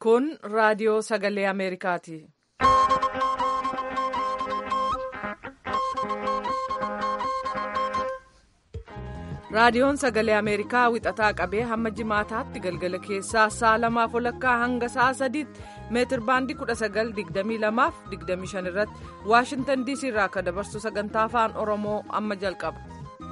Kun raadiyoo sagalee Ameerikaati. Raadiyoon sagalee Ameerikaa wixataa qabee hamma jimaataatti galgala keessaa sa'a lamaaf walakkaa hanga sa'a sadiitti meetir baandii 1922 irratti Waashintan DC irraa akka dabarsu sagantaa afaan Oromoo amma jalqaba.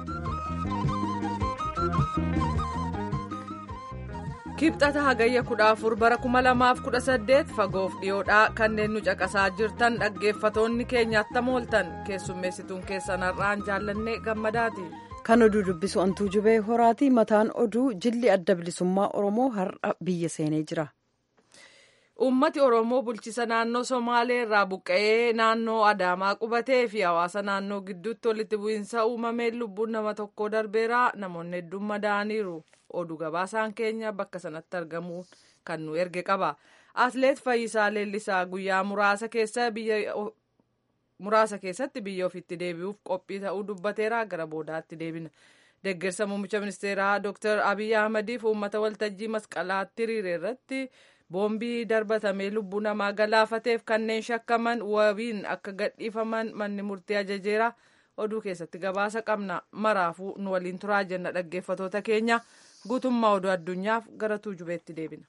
Kibxata hagayya 14 bara 2018 fagoof dhiyoodhaa kanneen nu caqasaa jirtan dhaggeeffatoonni keenya attam ooltan keessummeessituun keessan har'aan jaallannee gammadaati. Kan oduu dubbisu antuu jubee horaati mataan oduu jilli adda bilisummaa Oromoo har'a biyya seenee jira. Uummati Oromoo bulchisa naannoo Somaalee irraa buqqa'ee naannoo Adaamaa qubatee fi hawaasa naannoo gidduutti walitti bu'iinsa uumameen lubbuun nama tokkoo darbeera namoonni hedduun madaa'aniiru. Oduu gabaasaan keenya bakka sanatti argamuun kan nu erge qaba. Atleet Fayyisaa Leellisaa guyyaa muraasa keessa biyya muraasa keessatti biyya ofiitti deebi'uuf qophii ta'uu dubbateera gara boodaatti deebina. Deeggarsa muummicha ministeeraa Dr. Abiyyi Ahmadiif uummata waltajjii masqalaatti hiriire irratti boombii darbatamee lubbuu namaa galaafateef kanneen shakkaman wabiin akka gadhiifaman manni murtii ajajeera. Oduu keessatti gabaasa qabna. Maraafuu nu waliin turaa jenna dhaggeeffatoota keenya. Guutummaa oduu addunyaaf gara tuujubeetti deebina.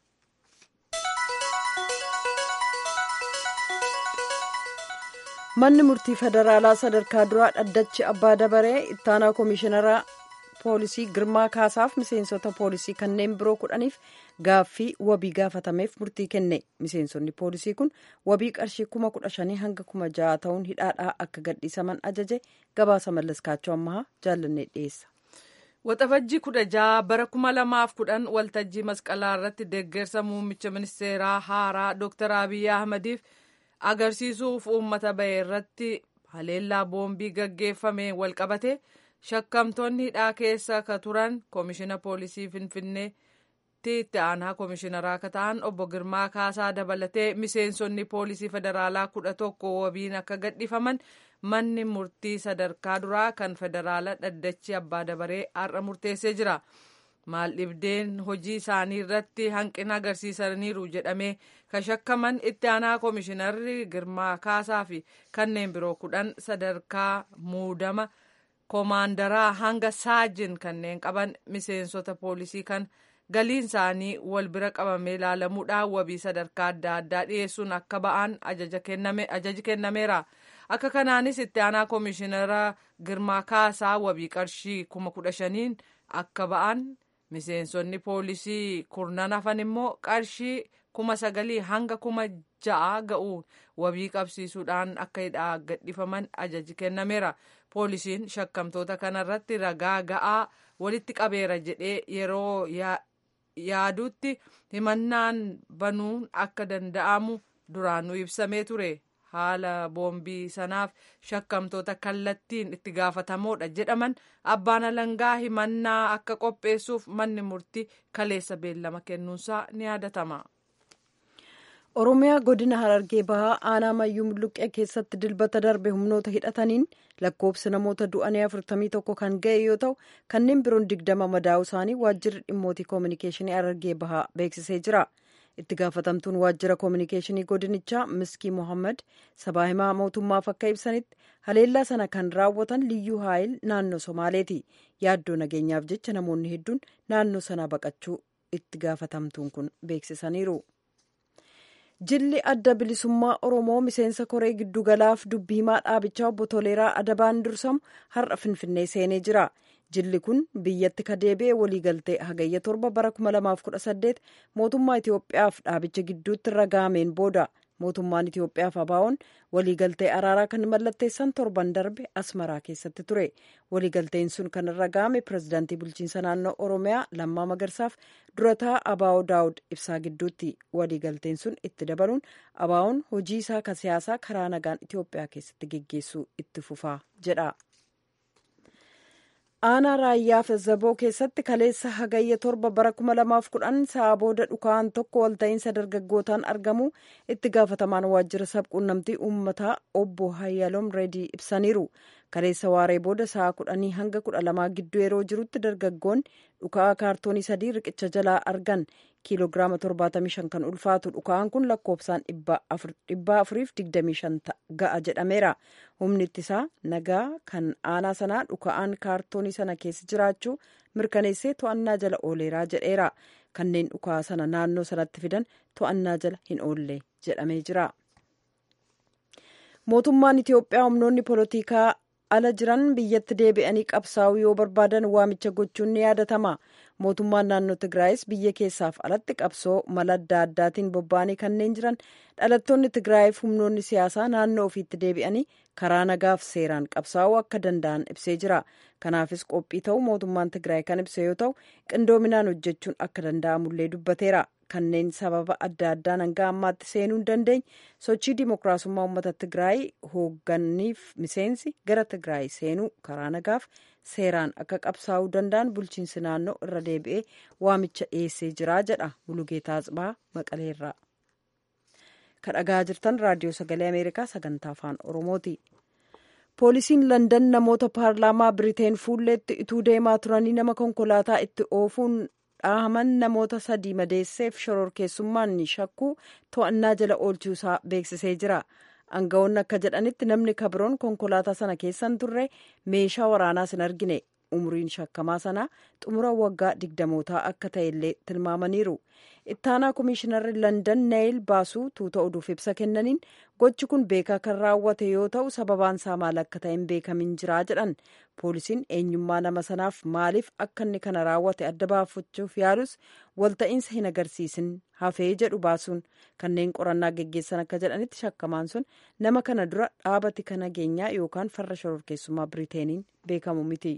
Manni murtii federaalaa sadarkaa duraa dhaddachi abbaa dabaree ittaanaa koomishineraa poolisii girmaa kaasaaf miseensota poolisii kanneen biroo kudhaniif gaaffii wabii gaafatameef murtii kenne miseensonni poolisii kun wabii qarshii kuma kudha shanii hanga kuma ja'a ta'uun hidhaadhaa akka gadhiisaman ajaje gabaasa mallaskaachoo ammaa jaallannee dhiyeessa. Waxabajjii kudha jaha bara kuma lamaaf kudhan waltajjii masqalaa irratti deeggarsa muummicha ministeeraa haaraa Dr. Abiyyi Ahmadiif agarsiisuuf uummata bahe irratti haleellaa boombii gaggeeffame walqabate shakkamtoonni hidhaa keessa ka turan koomishina poolisii finfinneetti itti aanaa koomishinaraa akka ta'an obbo Girmaa Kaasaa dabalatee miseensonni poolisii federaalaa kudha tokko wabiin akka gadhiifaman manni murtii sadarkaa duraa kan federaala dhaddachi abbaa dabaree har'a murteessee jira. maal dhibdeen hojii isaanii irratti hanqina agarsiisaniiru jedhamee kan shakkaman itti aanaa koomishinarri girmaa kaasaa fi kanneen biroo kudhan sadarkaa muudama koomaandaraa hanga saajin kanneen qaban miseensota poolisii kan galiin isaanii wal bira qabamee ilaalamuudhaan wabii sadarkaa adda addaa dhiyeessuun akka ba'an ajaji kennameera. akka kanaanis itti aanaa koomishinara girmaa kaasaa wabii qarshii kuma kudha shaniin akka ba'an miseensonni poolisii kurnan hafan immoo qarshii kuma sagalii hanga kuma ja'a ga'uun wabii qabsiisuudhaan akka hidhaa gadhiifaman ajaji kennameera poolisiin shakkamtoota kanarratti ragaa ga'aa walitti qabeera jedhee yeroo yaadutti himannaan banuun akka danda'amu duraanuu ibsamee ture. haala boombii sanaaf shakkamtoota kallattiin itti gaafatamoodha jedhaman abbaan alangaa himannaa akka qopheessuuf manni murtii kaleessa beellama kennuunsaa ni yaadatama. oromiyaa godina harargee bahaa aanaa mayyuu mulluqqee keessatti dilbata darbe humnoota hidhataniin lakkoofsi namoota du'anii afurtamii tokko kan ga'e yoo ta'u kanneen biroon digdama madaa'u isaanii waajjirri dhimmootii koominikeeshinii harargee bahaa beeksisee jira. itti gaafatamtuun waajjira koominikeeshinii godinichaa miskii mohaammed sabaa himaa mootummaaf akka ibsanitti haleellaa sana kan raawwatan liyyuu haayil naannoo somaaleeti yaaddoo nageenyaaf jecha namoonni hedduun naannoo sana baqachuu itti gaafatamtuun kun beeksisaniiru. jilli adda bilisummaa oromoo miseensa koree giddugalaaf dubbii himaa dhaabichaa obbo Toleeraa Adabaan dursamu har'a finfinnee seenee jira. jilli kun biyyatti ka deebi'e waliigaltee hagayya torba bara 2018 mootummaa Itoophiyaaf dhaabicha gidduutti ragaameen booda mootummaan Itoophiyaaf abaa'oon waliigaltee araaraa kan mallatteessan torban darbe asmaraa keessatti ture waliigalteen sun kan ragaame pirezidaantii bulchiinsa naannoo oromiyaa lammaa magarsaaf durataa abaa'oo daawud ibsaa gidduutti waliigalteen sun itti dabaluun abaa'oon hojii isaa ka siyaasaa karaa nagaan Itoophiyaa keessatti geggeessuu itti fufaa jedha. aanaa raayyaa fezzaboo keessatti kaleessa hagayya torba bara kuma lamaaf kudhan sa'a booda dhukaan tokko walta'iinsa dargaggootaan argamu itti gaafatamaan waajjira sabquunnamtii uummataa obbo hayyaloom reedii ibsaniiru kaleessa waaree booda sa'a kudhanii hanga kudha lamaa gidduu yeroo jirutti dargaggoonni dhukaa kaartoonii sadii riqicha jalaa argan kiiloogiraama 75 kan ulfaatu dhuka'aan kun lakkoofsaan 425 ga'a jedhameera humni ittisaa nagaa kan aanaa sanaa dhuka'aan kaartoonii sana keessa jiraachuu mirkaneessee to'annaa jala ooleeraa jedheera kanneen dhuka'aa sana naannoo sanatti fidan to'annaa jala hin oolle jedhamee jira. mootummaan itiyoophiyaa humnoonni poolitikaa ala jiran biyyatti deebi'anii qabsaa'uu yoo barbaadan waamicha gochuun ni yaadatama mootummaan naannoo tigraayis biyya keessaaf alatti qabsoo mala adda addaatiin bobba'anii kanneen jiran dhalattoonni tigraayiif humnoonni siyaasaa naannoo ofiitti deebi'anii karaa nagaaf seeraan qabsaa'uu akka danda'an ibsee jira kanaafis qophii ta'uu mootummaan tigraay kan ibse yoo ta'u qindoominaan hojjechuun akka danda'amullee dubbateera kanneen sababa adda addaan hanga ammaatti seenuu hin dandeenye sochii dimookiraasummaa uummata tigraay hoogganiif miseensi gara tigraay seenuu karaa nagaaf seeraan akka qabsaa'uu danda'an bulchiinsi naannoo irra deebi'ee waamicha dhiyeessee jira jedha mulugeetaa Atsibaa maqaleerraa. kadhagaa jirtan raadiyoo sagalee ameerikaa sagantaa afaan oromooti. poolisiin landan namoota paarlaamaa biriteen fuulleetti ituu deemaa turanii nama konkolaataa itti oofuun dhaahaman namoota sadii madeesseef shororkeessummaan shakkuu to'annaa jala oolchuusaa beeksisee jira aangawoonni akka jedhanitti namni kabiroon konkolaataa sana keessan turre meeshaa waraanaas hin argine umriin shakkamaa sanaa xumura waggaa digdamootaa akka ta'ellee tilmaamaniiru ittaanaa komishinarri landan neeyil baasuu tuuta oduuf ibsa kennaniin gochi kun beekaa kan raawwate yoo ta'u sababaan isaa maal akka ta'e hin beekamin jiraa jedhan poolisiin eenyummaa nama sanaaf maaliif akka inni kana raawwate adda baafachuuf yaalus walta'iinsa hin agarsiisin hafee jedhu baasuun kanneen qorannaa geggeessan akka jedhanitti shakkamaan sun nama kana dura dhaabati kana nageenyaa yookaan farra shororkeessummaa biriteeniin beekamu miti.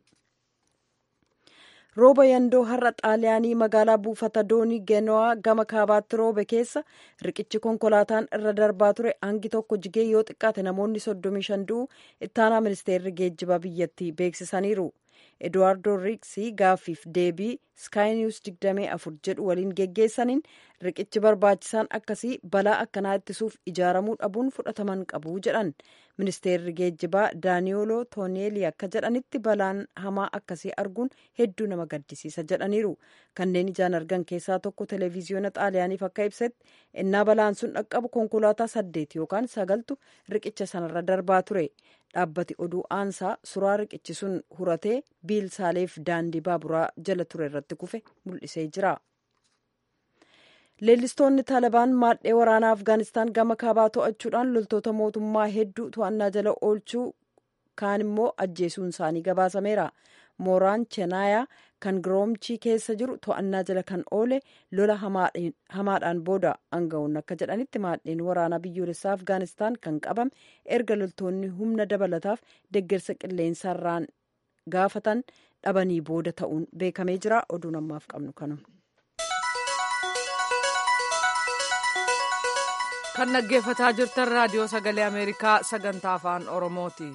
rooba yandoo har'a xaaliyaanii magaalaa buufata doonii geno'aa gama kaabaatti roobe keessa riqichi konkolaataan irra darbaa ture hangi tokko jigee yoo xiqqaate namoonni 35 du'u ittaanaa ministeerri geejjibaa biyyattii beeksisaniiru eduwaardo riiksii gaaffiif deebii skaayinews 24 jedhu waliin geggeessaniin riqichi barbaachisaan akkasii balaa akkanaa ittisuuf ijaaramuu dhabuun fudhataman qabu jedhan ministeerri geejjibaa daaniyooloo tooneelii akka jedhanitti balaan hamaa akkasii arguun hedduu nama gaddisiisa jedhaniiru kanneen ijaan argan keessaa tokko televiziyoona xaaliyaaniif akka ibsetti innaa balaan sun dhaqqabu konkolaataa saddeet yookaan sagaltu riqicha sanarra darbaa ture dhaabbati oduu aansaa suraa riqichi sun huratee biilsaaleef daandii baaburaa jala ture irratti kufe mul'isee jira. leellistoonni taalibaan maadhee waraanaa afgaanistaan gama kaabaa to'achuudhaan loltoota mootummaa hedduu to'annaa jala oolchuu kaan immoo ajjeesuun isaanii gabaasameera mooraan cheenaayaa kan giroomchii keessa jiru to'annaa jala kan oole lola hamaadhaan booda aangawoonni akka jedhanitti maadheen waraanaa biyyoolessaa afgaanistaan kan qabame erga loltoonni humna dabalataaf deggersa qilleensarraan gaafatan dhabanii booda ta'uun beekamee jira oduun ammaaf qabnu kanuma. kan dhaggeeffataa jirtan raadiyoo sagalee ameerikaa sagantaa afaan oromooti.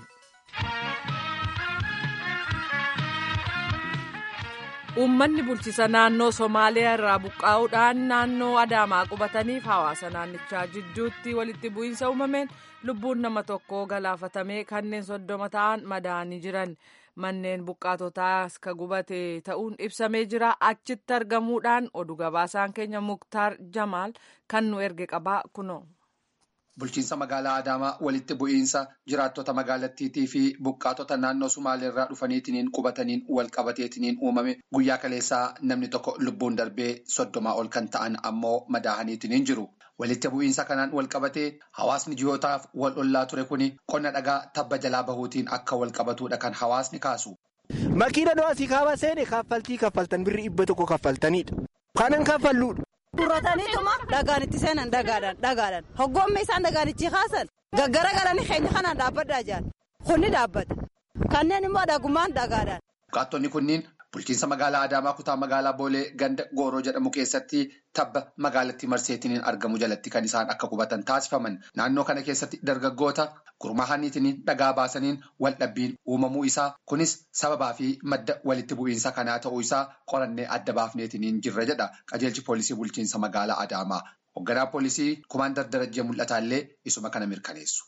uummanni bulchisa naannoo somaaliyaa irraa buqqaa'uudhaan naannoo adaamaa qubataniif hawaasa naannichaa jidduutti walitti bu'iinsa uumameen lubbuun nama tokkoo galaafatamee kanneen soddoma ta'an madaa'anii jiran manneen buqqaatotaas ka gubate ta'uun ibsamee jira achitti argamuudhaan oduu gabaasaan keenya muktaar jamaal kan nu erge qabaa kunoo. Bulchiinsa magaalaa Adaamaa walitti bu'iinsa jiraattota magaalattiitii fi buqqaatota naannoo Sumaaleerraa dhufaniitiin qubataniin wal qabateetiin uumame guyyaa kaleessaa namni tokko lubbuun darbee soddomaa ol kan ta'an ammoo madaahaniitiin jiru. Walitti bu'iinsa kanaan wal qabatee hawaasni ji'ootaaf wal ollaa ture kuni qonna dhagaa tabba jalaa bahuutiin akka wal qabatudha kan hawaasni kaasu. Makiina nuwasii kaaba seene kaffaltii kaffaltan birri dhibba tokko kaffaltanidha. Kanan kaffalluudha. Durrataniituma dhagaan itti seenan dhagaadhaan dhagaadhaan hoggoommi isaan dhagaanichi kaasan gaggara galanii keenya kanaan dhaabbadhaa jiran kunni dhaabbata kanneen immoo dhagumaan dhagaadhaan. Buqqaattonni kunniin bulchiinsa magaalaa Adaamaa kutaa magaalaa Boolee ganda Gooroo jedhamu keessatti tabba magaalattii marseetiin argamu jalatti kan isaan akka qubatan taasifaman naannoo kana keessatti dargaggoota gurmaahaniitiin dhagaa baasaniin wal dhabbiin uumamuu isaa kunis sababaa fi madda walitti bu'iinsa kanaa ta'uu isaa qorannee adda baafneetiin jirra jedha qajeelchi poolisii bulchiinsa magaalaa Adaamaa. Hoogganaa poolisii kumaandar darajjee mul'ataallee isuma kana mirkaneessu.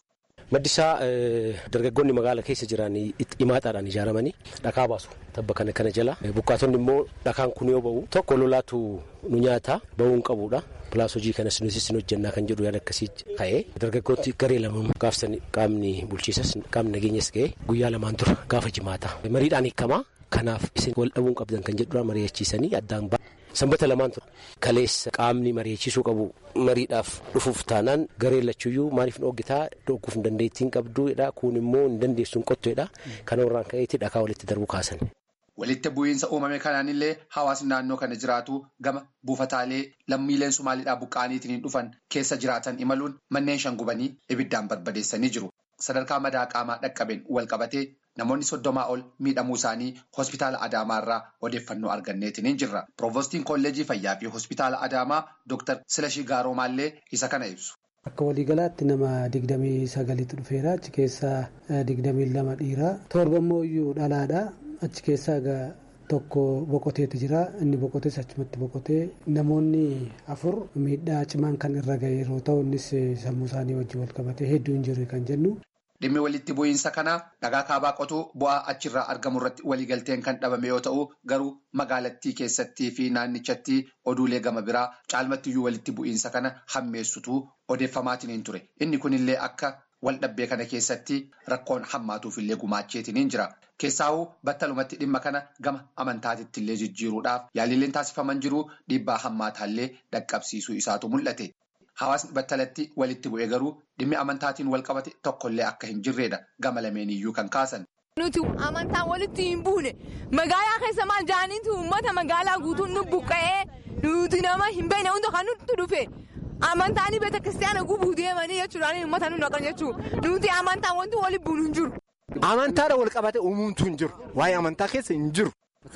Maddisaa dargaggoonni magaala keessa jiran imaataadhaan ijaaramanii dhakaa baasu tabba kana kana jala buqqaatonni immoo dhakaan kun yoo ba'u tokko lolaatu nu nyaata ba'uu hin qabuudha. Pilaas hojii kanas nuti sin hojjannaa kan jedhu yaada akkasii ka'ee dargaggooti garee lama gaafsan qaamni bulchiisas qaamni nageenyas ga'ee guyyaa lamaan dura gaafa jimaata mariidhaan hiikamaa kanaaf isin wal dhabuun qabdan kan jedhudha mari'achiisanii addaan ba'a. Sanbata lamaan ture kaleessa qaamni mari'achiisuu qabu mariidhaaf dhufuuf taanaan garee lachuyyuu maaliif nu hoggitaa dhogguuf hin dandeettiin qabduudha kun immoo hin dandeessu hin qottuudha kana irraan ka'eetti dhakaa walitti darbu kaasan. Walitti bu'iinsa uumame kanaanillee hawaasni naannoo kana jiraatu gama buufataalee lammiileen Somaaliidhaa buqqa'aniitiin dhufan keessa jiraatan imaluun manneen shan gubanii ibiddaan barbadeessanii jiru. Sadarkaa madaa qaamaa dhaqqabeen wal qabatee namoonni soddomaa ol miidhamuu isaanii hospitaala Adaamaarraa odeeffannoo arganneetiin jirra. Piroovostiin kolleejii fayyaa fi hospitaala Adaamaa Dr. Silashii Gaaromaallee isa kana ibsu. Akka waliigalaatti nama digdamii sagaliitu dhufeera. Achi keessaa digdamii lama dhiiraa. Torba immoo iyyuu dhalaadha. Achi keessaa egaa tokko boqoteetu jira. Inni boqotees achumatti boqotee namoonni afur miidhaa cimaan kan irra ga'e yeroo ta'u innis sammuu isaanii wajjin wal qabatee hedduu hin jirre kan jennu. Dhimmi walitti bu'iinsa kanaa dhagaa kaabaa qotuu bu'aa achirraa argamu irratti waliigalteen kan dhabame yoo ta'u garuu magaalattii keessattii fi naannichatti oduulee gama biraa caalmattiyyuu walitti bu'iinsa kana hammeessutu odeeffamaatiin ture. Inni kunillee akka waldhabbee kana keessatti rakkoon hammaatuufillee gumaacheetiin jira. Keessaawuu battalumatti dhimma kana gama amantaatitti illee jijjiiruudhaaf yaalileen taasifaman jiru dhiibbaa hammaataallee dhaqqabsiisuu isaatu mul'ate. Hawaasni battalatti walitti bu'ee garuu dhimmi amantaatiin wal qabate tokkollee akka hin jirredha gama lameeniyyuu kan kaasan. Nuti amantaan walitti hin buune magaalaa keessa maal jaaniitu uummata magaalaa guutuun nu buqqa'ee nuti nama hin beekne hundi kan nutti dhufe amantaan beeta kiristaanaa gubuu deemanii jechuudhaan uummata nu naqan jechuudha nuti amantaan wanti walitti buunu hin jiru. Amantaadha wal qabate uumamtu hin jiru waa'ee amantaa keessa hin jiru.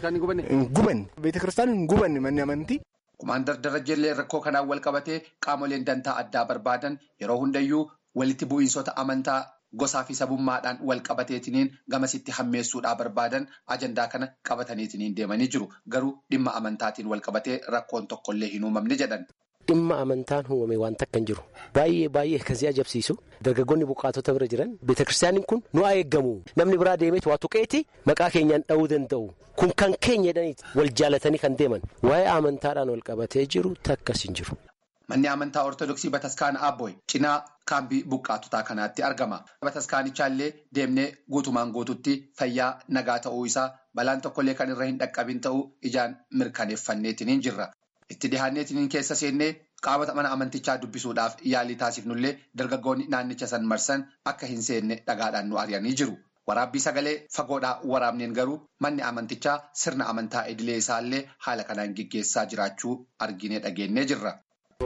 Hin gubanne beeta kiristaanaa hin gubanne manni amantii. Kumaandar Darajjeellee rakkoo kanaan wal qabatee qaamoleen dantaa addaa barbaadan yeroo hundayyuu walitti bu'iinsota amantaa gosaa fi sabummaadhaan wal qabateetiniin gamasitti hammeessuudhaa barbaadan ajandaa kana qabataniitiniin deemanii jiru. Garuu dhimma amantaatiin wal qabatee rakkoon tokkollee hin uumamne jedhan. Dhimma amantaan uumame waan takka hin jiru. Baay'ee baay'ee akkasii ajabsiisu. Dargaggoonni buqqaatota bira jiran beetakiristaaniin kun nu haa eeggamu. Namni biraa deemeetu waa tuqeeti maqaa keenyaan dha'uu danda'u. Kun kan keenya jedhaniiti wal jaalatanii kan deeman. Waa'ee amantaadhaan wal qabatee jiru takkas hin jiru. Manni amantaa Ortodoksii Bataskaana Abbooy cinaa kaambii buqqaatotaa kanaatti argama. Bataskaanichallee deemnee guutumaan guututti fayyaa nagaa ta'uu isaa balaan tokkollee kan irra hin dhaqqabin ta'uu ijaan mirkaneeffanneetiin jirra. Itti dhihaanneetiin keessa seennee qaamota mana amantichaa dubbisuudhaaf yaalii taasifnullee dargaggoonni naannicha san marsan akka hin seenne dhagaadhaan nu ari'anii jiru. Waraabbii sagalee fagoodhaa waraabneen garuu manni amantichaa sirna amantaa idilee isaallee haala kanaan gaggeessaa jiraachuu arginee dhageenyee jirra.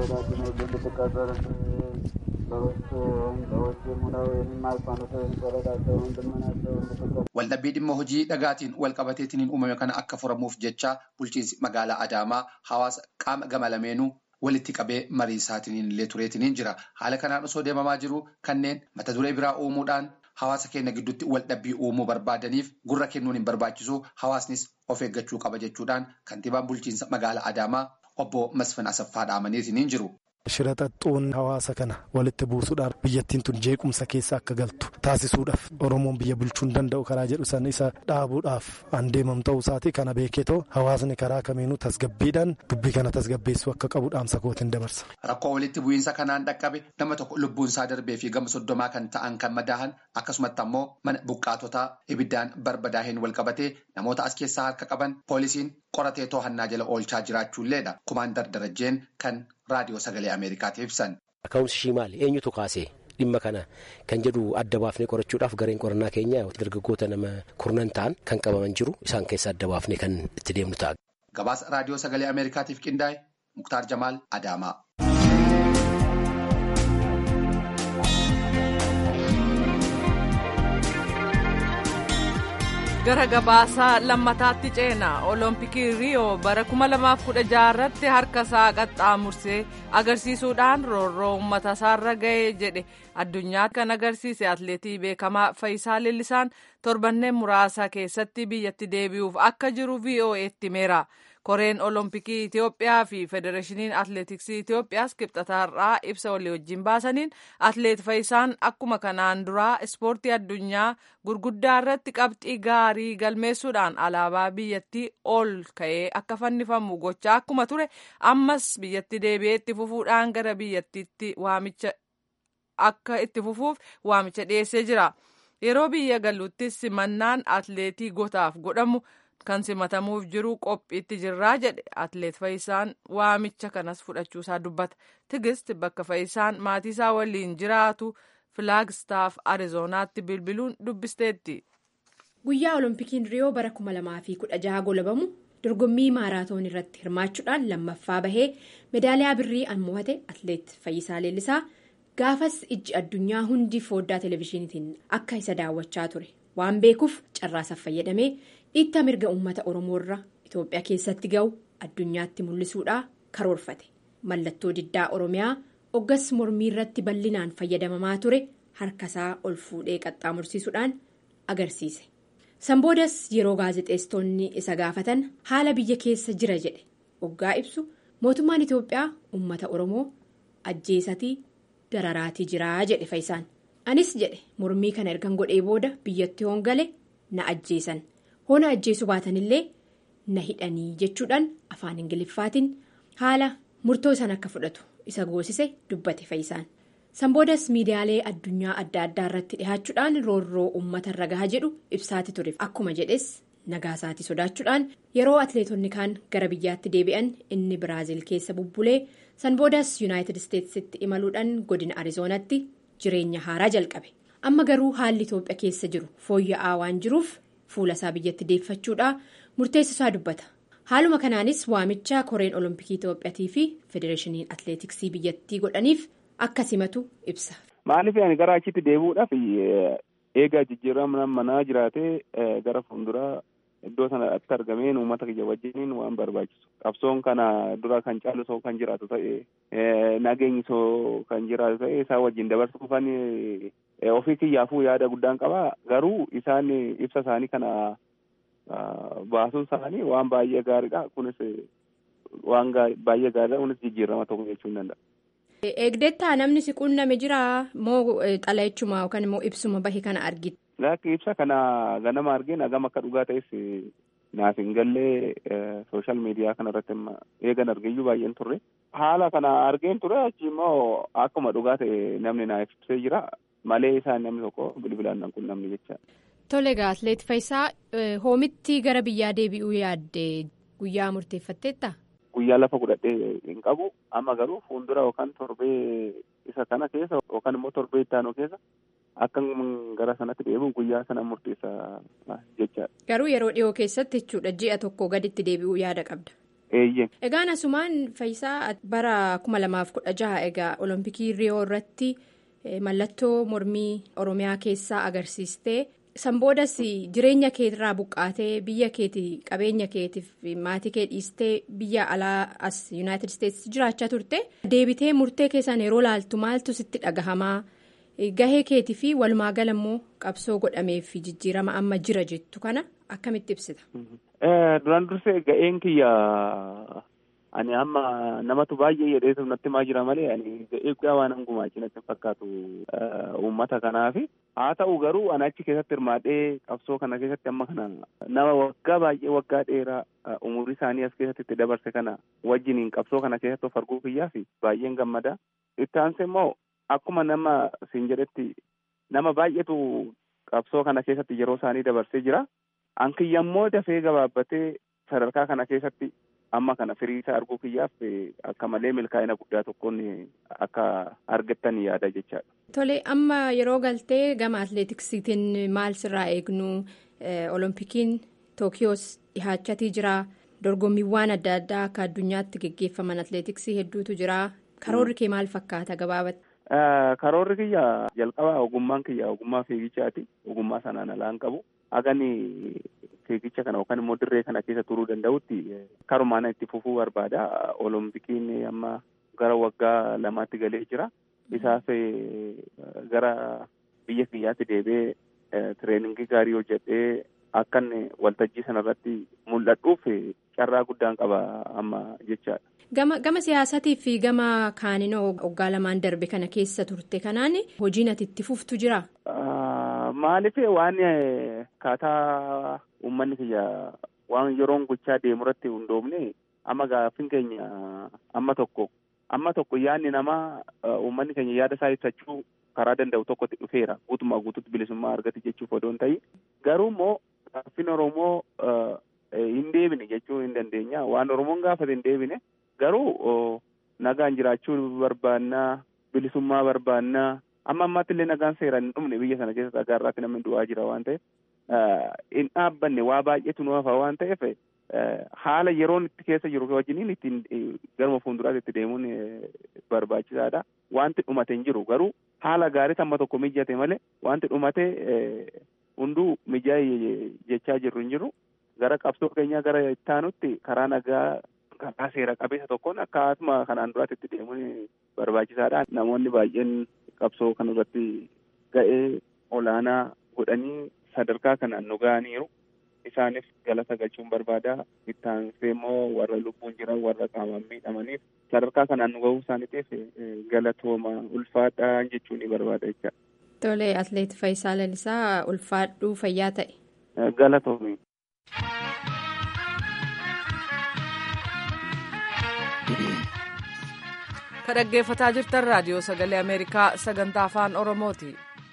Waldhabbii dhimma hojii dhagaatiin wal qabateetiin uumame kana akka furamuuf jecha bulchiinsi magaalaa Adaamaa hawaasa qaama gama lameenuu walitti qabee marii isaatiin illee tureetiin jira. Haala kanaan osoo deemamaa jiru kanneen mata duree biraa uumuudhaan hawaasa keenya gidduutti waldhabbii uumuu barbaadaniif gurra kennuun hin barbaachisu hawaasnis of eeggachuu qaba jechuudhaan kantiibaan bulchiinsa magaalaa Adaamaa obbo Masfin Asaffaa dhaamaniitiin jiru. Shira xaxxuun hawaasa kana walitti buusuudhaaf biyyattiin tun jeequmsa keessa akka galtu taasisuudhaaf Oromoon biyya bulchuu hin danda'u karaa jedhu san isa dhaabuudhaaf an deemam ta'uu isaati kana beeketoo hawaasni karaa kamiinuu tasgabbiidhaan dubbii kana tasgabbeessuu akka qabu dhaamsa kootiin dabarsa. Rakkoo walitti bu'iinsa kanaan dhaqqabe nama tokko lubbuun isaa darbee fi gama soddomaa kan ta'an kan madaahan akkasumatti ammoo mana buqqaatotaa ibiddaan barbadaaheen wal qabatee namoota as keessaa harka qaban poolisiin qoratee to'annaa jala oolchaa jiraachuulleedha. Kumaandar Darajjeen kan raadiyoo sagalee Ameerikaatiif ibsan. Ka'umsi ishii maali? Eenyutu kaasee? Dhimma kana kan jedhu adda baafnee qorachuudhaaf gareen qorannaa keenya dargaggoota nama kurnan ta'an kan qabaman jiru isaan keessa adda baafnee kan itti deemnu ta'a. Gabaasa raadiyoo sagalee Ameerikaatiif qindaa'e Muktaar Jamaal Adaamaa. gara gabaasaa lammataatti ceena olompikii riiyoo bara 2016 irratti harka isaa qaxxaamursee agarsiisuudhaan roorroo uummata isaarra ga'ee jedhe addunyaatti kan agarsiise atleetii beekamaa Fayisaa Lillisaan torbanneen muraasa keessatti biyyatti deebi'uuf akka jiru VOA'tti himeera. koreen olompikii itiyoophiyaa fi federeeshiniin atleetiksii itiyoophiyaas kibxataarraa ibsa walii wajjin baasaniin atleet fayyisaan akkuma kanaan duraa ispoortii addunyaa gurguddaa irratti qabxii gaarii galmeessuudhaan alaabaa biyyattii ol ka'ee akka fannifamu gochaa akkuma ture ammas biyyatti deebi'ee itti fufuudhaan gara biyyattiitti waamicha akka itti fufuuf waamicha dhiyeessee jira. Yeroo biyya galuuttis simannaan atleetii gotaaf godhamu kan simatamuuf jiru qophiitti jirraa jedhe atleet Fayyisaan waamicha kanas fudhachuusaa dubbata. Tigist bakka Fayyisaan maatiisaa waliin jiraatu Filaagstaaf Arizonaatti bilbiluun dubbisteetti. Guyyaa Oloompikiin Riyoo bara 2016 golabamu dorgommii maaraatoon irratti hirmaachuudhaan lammaffaa bahee meedaaliyaa birrii an mo'ate atleet Fayyisaa Leellisaa. gaafas ijji addunyaa hundi fooddaa televezyiiniitiin akka isa daawwachaa ture waan beekuuf carraasaaf fayyadamee dhiitta mirga uummata oromoorra itoophiyaa keessatti ga'u addunyaatti mul'isuudhaa karoorfate mallattoo diddaa oromiyaa oggas mormii irratti bal'inaan fayyadamamaa ture harkasaa ol fuudhee qaxxaamursiisuudhaan agarsiise sanboodas yeroo gaazexeessitoonni isa gaafatan haala biyya keessa jira jedhe oggaa ibsu mootummaan itoophiyaa uummata oromoo ajjeesatii. dararaatii jiraa jedhe fayyisaan anis jedhe mormii kana ergan godhee booda biyyatti hoongale na ajjeesan hoona ajjeesuu baatanillee na hidhanii jechuudhaan afaan ingiliffaatiin haala murtoo isaan akka fudhatu isa goosise dubbate fayyisaan sanboodas miidiyaalee addunyaa adda addaa irratti dhihaachuudhaan roorroo uummata irra gahaa jedhu ibsaati ture akkuma jedhes nagaasaatii sodaachuudhaan yeroo atleetonni kaan gara biyyaatti deebi'an inni biraaziil keessa bubbulee. sanboodas yuunaayitid isteetsitti imaluudhaan godina arizoonatti jireenya haaraa jalqabe amma garuu haalli itoophiyaa keessa jiru fooyya'aa waan jiruuf fuula isaa biyyatti deeffachuudhaa murteessisaa dubbata haaluma kanaanis waamicha koreen olompikii itoophiyaatii fi federeeshiniin atleetiksii biyyattii godhaniif akka simatu ibsa. maaliif ani gara achitti deebi'uudhaaf eegaa jijjiirama manaa jiraatee gara fuulduraa. Iddoo sanatti argameen uummata kiyya wajjiniin waan barbaachisu qabsoon kana dura kan caalu soo kan jiraatu ta'e nageenyi soo kan jiraatu ta'e isaan wajjin dabarsuufan ofii kiyyaafuu yaada guddaan qaba garuu isaan ibsa isaanii kana baasuun isaanii waan baay'ee gaariidha kunis waan baay'ee gaariidha kunis jijjiirama tokko jechuu hin danda'a. Eegdettaa namni si quunname jira moo xalayeechuma yookaan immoo ibsuma bahe kana argite. Lakki ibsa kana ganama argeen hagam akka dhugaa ta'es naaf hin gallee sooshaal miidiyaa kana irratti eegan argeeyyuu baay'een turre. Haala kana argeen ture achi immoo akkuma dhugaa ta'e namni naaf ibsee jira malee isaan namni tokko bilbilaan nan quunnamne jecha. Tole egaa atleet Fayisaa hoomitti gara biyyaa deebi'uu yaadde guyyaa murteeffatteetta? Guyyaa lafa godhadhee hin qabu amma garuu fuuldura yookaan torbee isa kana keessa yookaan immoo torbee itti aanu keessa. Akka gara sanatti deebi'u guyyaa sana murteessa jechaadha. Garuu yeroo dhiyoo keessatti jechuudha ji'a tokko gaditti deebi'uu yaada qabda. Eeyyee. Egaan asumaan Fayisaa bara kuma lamaaf kudha jaha egaa olompikii riyoo irratti mallattoo mormii oromiyaa keessaa agarsiistee sanboodas jireenya keetirraa buqqaatee biyya keetii qabeenya keetiif maatii kee dhiistee biyya alaa as yuunaayitid isteetsi jiraachaa turte deebitee murtee keessaan yeroo laaltu maaltu sitti dhagahamaa. Gahee keetii fi walumaa gala immoo qabsoo godhamee fi jijjiirama amma jira jettu kana akkamitti ibsita? Duraan dursee ga'een kiyya ani amma namatu baay'ee jedheetu natti maa jira malee ani ga'ee guddaa waan hangumaachi natti fakkaatu uummata kanaaf haa ta'u garuu ani achi keessatti hirmaadhee qabsoo kana keessatti amma kana nama waggaa baay'ee waggaa dheeraa umurii isaanii as keessatti itti dabarse kana wajjiniin qabsoo kana keessatti of arguu kiyyaa fi baay'een gammada itti aansee immoo. Akkuma nama siin jedhetti nama baay'eetu qabsoo kana keessatti yeroo isaanii dabarsee jira. Ankiyyammoo dafee gabaabbatee sadarkaa kana keessatti amma kana firiisaa arguu kiyyaaf akka malee milkaa'ina guddaa tokkoon akka argattan yaada jechaadha. Tole amma yeroo galtee gama atleetiksiitiin maal sirraa eegnu olompikiin tookiyoos dhihaachatii jira dorgommiiwwan adda addaa akka addunyaatti geggeeffaman atleetiksii hedduutu jira karoorri kee maal fakkaata gabaabatti. Karoorri kiyya jalqaba ogummaan kiyya ogummaa fiigichaati. Ogummaa sanaan alaan qabu. Hagani fiigicha kana yookaan immoo dirree kana keessa turuu danda'utti karumaan itti fufuu barbaada. Olompikiin amma gara waggaa lamaatti galee jira. Isaaf gara biyya kiyyaatti deebi'ee tireeningii gaarii hojjedhee akka inni waltajjii sanarratti mul'adhuuf carraa guddaan qaba amma jechaadha. Gama gama siyaasatii fi gama kaaninoo waggaa lamaan darbe kana keessa turte kanaan hojiin ati itti fuftu jira. Maaliif waan kaataa uummanni kiyya waan yeroon gochaa deemu irratti hundoofne amma gaaffiin keenya amma tokko amma tokko yaadni namaa uummanni keenya yaada isaa ibsachuu karaa danda'u tokkotti dhufeera guutummaa guutuutti bilisummaa argate jechuuf odoo hin ta'in garuu immoo gaaffiin Oromoo hin deebine jechuu hin dandeenya waan Oromoon gaafate hin deebine garuu nagaan jiraachuu barbaannaa bilisummaa barbaannaa amma ammaatti illee nagaan seeraan hin dhumne biyya sana keessa dhagaarraatti namni du'aa jira waan ta'eef hin dhaabbanne waa baay'eetu nu hafa waan ta'eef haala yeroon itti keessa jiru wajjiniin ittiin garuma fuulduraatti itti deemuun barbaachisaadha. Wanti dhumate hin jiru garuu haala gaarii amma tokko mijate malee wanti dhumate hunduu mijaa'e jechaa jirru hin jiru. Gara qabsoo keenyaa gara ittaanutti karaa nagaa karaa seera qabeessa tokkoon akkasuma kanaan duraatti itti deemuun barbaachisaadha. Namoonni baay'een qabsoo kanarratti ga'ee olaanaa godhanii sadarkaa kanaan nu ga'aniiru. Isaanis galata galchuun barbaada. Ittaansee immoo warra lubbuun jiran warra qaamaan miidhamaniif sadarkaa kanaan nu ga'uu isaaniitiif galatooma ulfaadhaa jechuun ni barbaada jecha. Tole atleet Faayisaa Lalisaa ulfaadhuu fayyaa ta'e. Galatoomi. Ka dhaggeeffataa jirtan raadiyoo sagalee Ameerikaa sagantaa afaan Oromooti.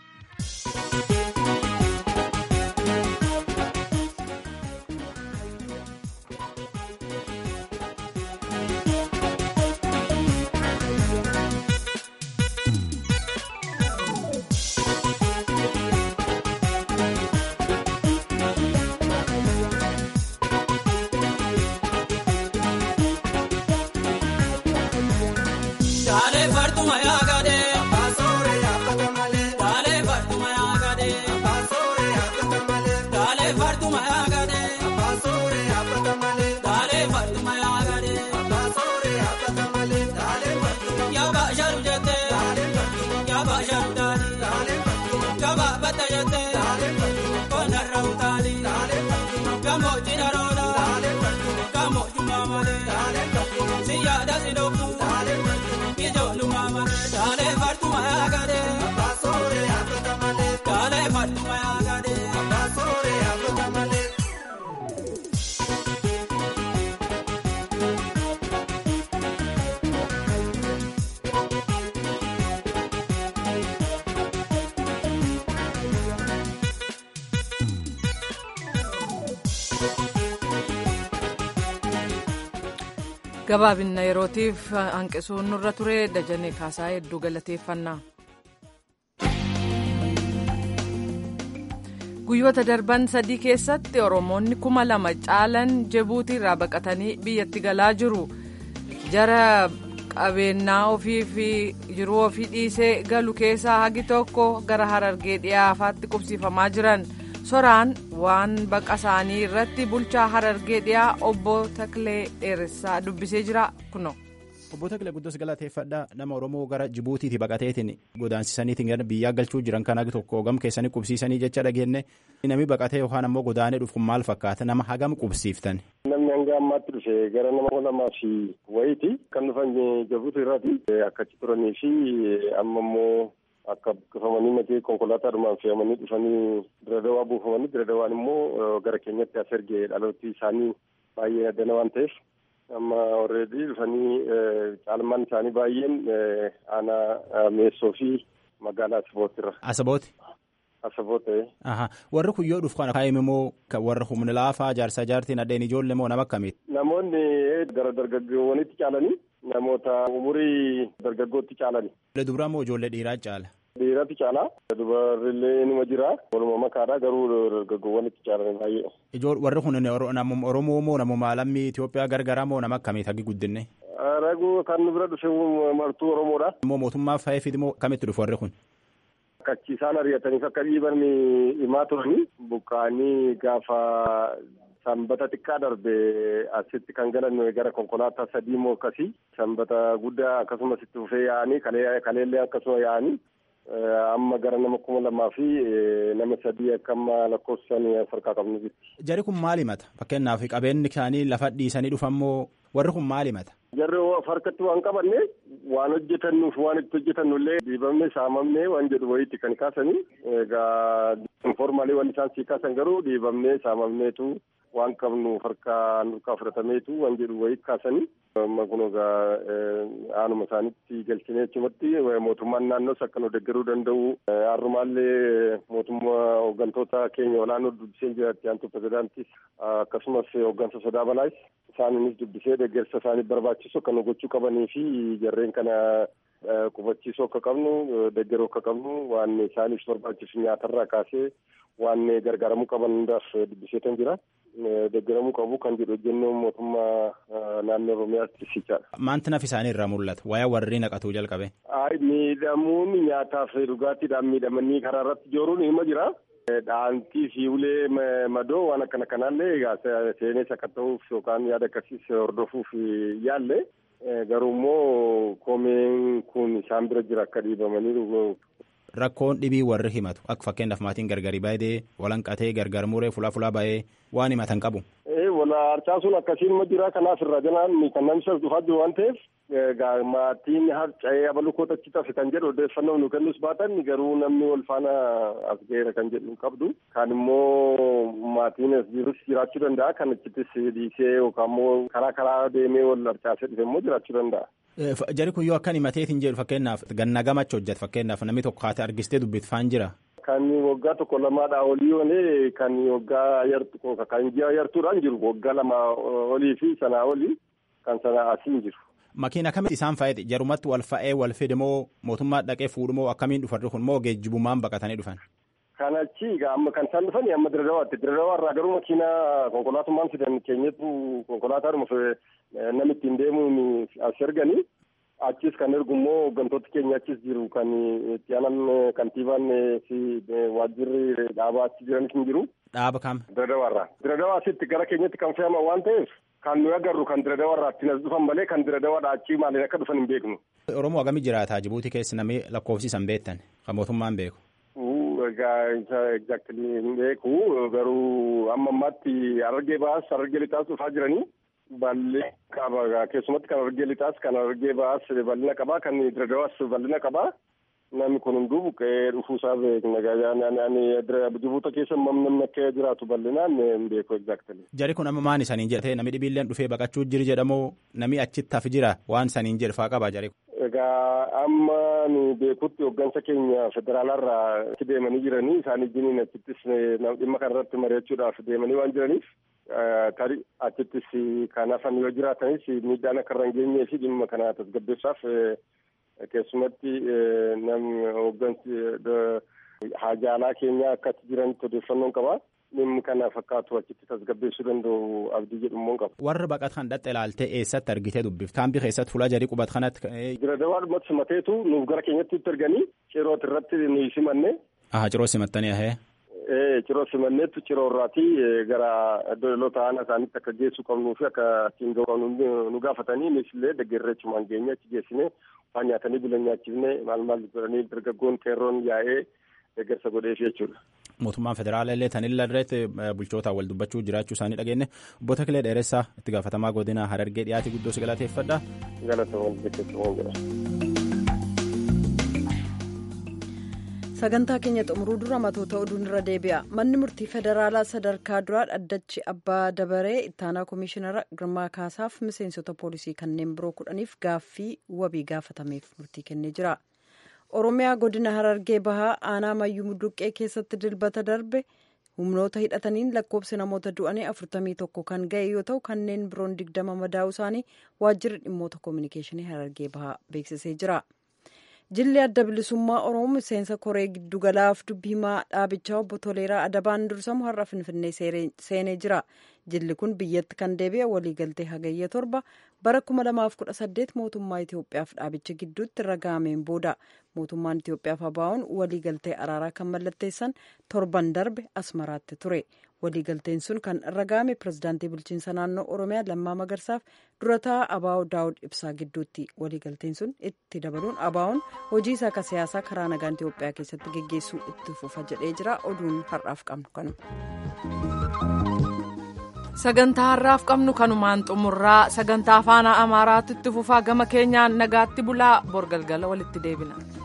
gabaabinna yerootiif hanqisuun nurra ture dajanii kaasaa hedduu galateeffannaa. guyyoota darban sadii keessatti oromoonni kuma lama caalan jibuutii irraa baqatanii biyyatti galaa jiru jara qabeenyaa ofii fi jiruu ofii dhiisee galu keessaa hagi tokko gara harargee dhiyaafaatti qubsiifamaa jiran soraan waan baqa isaanii irratti bulchaa harargee dhiyaa obbo Taklee Dheeressaa dubbisee jira kuno. Obbo Takilee Guddos galateeffadhaa nama Oromoo gara Jibuutiitii baqateetiin godaansisaniitiin gara biyyaa galchuu jiran kan hagi tokko hogam keessanii qubsiisanii jecha dhageenne namni baqatee yookaan ammoo godaanee dhufu maal fakkaata nama hagam qubsiiftan. Namni hanga ammaatti dhufe gara nama lamaa fi wayiiti kan dhufan Jibuutii irraati akkachi turanii fi amma immoo akka buqqifamanii makee konkolaataadhumaan fe'amanii dhufanii diradawaa buufamanii diradawaan immoo gara keenyatti as ergee dhaloottii isaanii baay'ee addana waan ta'eef amma orreedii dhufanii caalmaan isaanii baay'een aanaa meessoo fi magaalaa Asabootirra. Asabooti. Asaboota. Warri kun yoo dhufu kana kaa'ime immoo warra humna laafaa jaarsaa jaartiin addeen ijoollee moo nama akkamiiti? Namoonni gara dargaggoowwanitti caalanii namoota umurii dargaggootti caalani. Dubraa moo ijoollee dhiiraa caala? Dhiiratu caala. Dubarrillee nima jira. Waluma makaadha garuu dargaggoowwanitti caalani baay'ee. Ijool warri kun namuma Oromoo moo namuma lammii Itoophiyaa gargaraa moo nama akkamiiti hagi guddinne? Raguu kan nu bira dhufe martuu Oromoodha. Immoo mootummaa fa'eefiti moo kamitti dhufu warri kun? Akkachi isaan ari'ataniif akka dhiiban himaa turanii buqqaanii gaafa sanbata xiqqaa darbe asitti kan galan gara konkolaataa sadii moo akkasii sanbata guddaa akkasumas itti fufee yaa'anii kaleellee akkasuma yaa'anii amma gara nama kuma lamaa fi nama sadii akka amma lakkoofsan harkaa qabnu jirti. Jarri kun maal himata? Fakkeenyaaf qabeenyi isaanii lafa dhiisanii dhufammoo warri kun maal himata? Jarri harkatti waan qabanne waan hojjetannuuf waan itti hojjetannullee dhiibamne saamamne waan jedhu wayiitti kan kaasanii egaa informaalii waan isaan sii kaasan garuu dhiibamne saamamneetu waan qabnu harkaa nurkaa fudhatameetu waan jedhu wayii kaasanii amma kun egaa aanuma isaanitti galchinee achumatti mootummaan naannoos akka nu deeggaruu danda'u har'umaallee mootummaa hooggantoota keenya olaanoo dubbisee jiraatti aantu pirezidaantis akkasumas hooggansa sodaa balaas isaaniinis dubbisee deeggarsa isaanii barbaachisu akka nu gochuu qabanii fi jarreen kana qubachiisuu akka qabnu deeggaruu akka qabnu waan isaaniif barbaachisu nyaatarraa kaasee waan gargaaramuu qaban hundaaf dubbiseetan jira. deeggaramuu qabu kan jedhu hojjennoo mootummaa naannoo Oromiyaatti sichaadha. Maanti naf isaanii irraa mul'ata? Wayaa warri naqatuu jalqabe? Ay miidhamuun nyaataaf dhugaatiidhaan miidhamanii karaa irratti jooruun hima jira. Dhaantii fi ulee madoo waan akkana kanaallee egaa seenes akka ta'uuf yookaan yaada akkasiis hordofuuf yaalle garuu immoo koomeen kun isaan bira jira akka dhiibamanii Rakkoon dhibii warri himatu akka fakkeenyaaf maatiin gargari baay'ee walanqatee gargar muree fulaa fulaa baay'ee waan himatan qabu. Wala harcaasuun akkasiin ma jira kanaaf irraa janaan kan namni isa dhufaa jiru waan ta'eef maatiin harca'ee abaluu achi tafe kan jedhu odeeffannoo nu kennus baatan garuu namni wal faana as ga'eera kan jedhu hin qabdu. Kan immoo maatiin as jirus jiraachuu danda'a kan achittis dhiisee yookaan immoo karaa karaa deemee wal harcaasee dhufe immoo jiraachuu danda'a. Jari kun yoo akkan himateetiin jedhu fakkeenyaaf ganna gamacha hojjeta fakkeenyaaf namni tokko haati argistee dubbifaan jira. Kan waggaa tokko lamaadhaa olii olee kan waggaa yartu kan ji'a yartuudhaan jiru waggaa lama olii fi sanaa olii kan sanaa asiin jiru. Makiina akkamitti isaan fayyade jarumatti wal fa'ee wal fide moo mootummaa dhaqee fuudhumoo akkamiin dhufan kun moo geejjibumaan baqatanii dhufan? Kan achi amma kan isaan dhufan amma diradawaatti diradawa irraa garuu makiina konkolaatummaan fidan keenyatu konkolaataadhuma namni ittiin deemuun as erganii achis kan ergu immoo hooggantoota keenya achis jiru kan itti aanan kantiibaan fi waajjirri dhaabaa achi jiranis hin jiru. Dhaaba kam? Diradawaarraa. Diradawaa asitti gara keenyatti kan fe'aman waan ta'eef kan nuyi agarru kan diradawaarraa ittiin as dhufan malee kan diradawaadhaa achii maaliin akka dhufan hin beeknu. Oromoo hagamii jiraataa Jibuutii keessa namni lakkoofsisan beektan kan mootummaan beeku. Egaa exactly hin beeku garuu amma ammaatti Harargee baas Harargee lixaas dhufaa jiranii. bal'ina qaba keessumatti kan argee lixaas kan argee ba'aas bal'ina qaba kan diradawaas bal'ina qaba namni kun hunduu buqqee dhufuusaa beekna jibuuta keessa namni akka jiraatu bal'inaan hin beeku exactly. Jari kun amma maan isaniin jedhee namni dhibiilleen dhufee baqachuu jiri jedhamoo namni achitti hafi jira waan saniin jedhu faa qaba jari kun. Egaa amma nu beekutti hooggansa keenya federaalarraa itti deemanii jiranii isaan ijjiniin achittis dhimma kanarratti mari'achuudhaaf deemanii waan jiraniif tarii achittis kan hafan yoo jiraatanis miidhaan akka irra hin geenyee fi dhimma kana tasgabbeessaaf keessumatti namni hooggansi haajaalaa keenya akkatti jiranitti odeeffannoon qaba. Dhimmi kana fakkaatu achitti tasgabbeessuu danda'u abdii jedhu immoo qaba. Warra baqat kan dhatte ilaaltee eessatti argitee dubbif kaambii keessatti fuula jarii qubat kanatti. Diradawaa dhumatti simateetu nuuf gara keenyatti itti erganii cirooti irratti nuyi simanne. Aha ciroo simattanii ahee. Ciroo simanneetu ciroo irraatii gara dhaloota aanaa isaaniitti akka geessuu qabnuu fi akka ittiin ga'u qabnu nu gaafatanii innis illee deeggarreechumaan geenye achi geessine waan nyaatanii bulan nyaachifne maal maal godhanii dargaggoon qeerroon yaa'ee deeggarsa godheef jechuudha. Mootummaan federaalaa illee tanilla irratti bulchootaan wal dubbachuu jiraachuu isaanii dhageenye obbo Takilee Dheeressaa itti gaafatamaa godina Harargee dhiyaatii guddoo si galateeffadha. Galatoomuu jechuun jira. sagantaa keenya xumuruu dura matoota oduun irra deebi'a manni murtii federaalaa sadarkaa duraa dhaddachi abbaa dabaree ittaanaa koomishinara girmaa kaasaaf miseensota poolisii kanneen biroo kudhaniif gaaffii wabii gaafatameef murtii kennee jira oromiyaa godina harargee bahaa aanaa mayyuu mudduqqee keessatti dilbata darbe humnoota hidhataniin lakkoobsi namoota du'anii afurtamii tokko kan ga'e yoo ta'u kanneen biroon digdama madaa'uu isaanii waajjirri dhimmoota koominikeeshinii harargee bahaa beeksisee jira. jilli adda bilisummaa oromoo miseensa koree giddugalaaf dubbii himaa dhaabichaa obbo Toleeraa Adabaan dursamu har'a Finfinnee seenee jira. Jilli kun biyyatti kan deebi'e waliigaltee hagayya torba bara 2018 mootummaa Itoophiyaaf dhaabicha gidduutti ragaameen booda mootummaan Itoophiyaaf ABO'n waliigaltee araaraa kan mallatteessan torban darbe asmaraatti ture. waliigalteen sun kan irra ga'ame pirezidaantii bulchiinsa naannoo oromiyaa lammaa magarsaaf durataa abaa'oo daawud ibsaa gidduutti waliigalteen sun itti dabaluun abaa'oon hojii isaa akka siyaasaa karaa nagaan itiyoophiyaa keessatti geggeessuu itti fufa jedhee jira oduun har'aaf qabnu kanuma. sagantaa har'aaf qabnu kanumaan xumurraa sagantaa afaan amaaraatu itti fufaa gama keenyaan nagaatti bulaa borgalgala walitti deebina.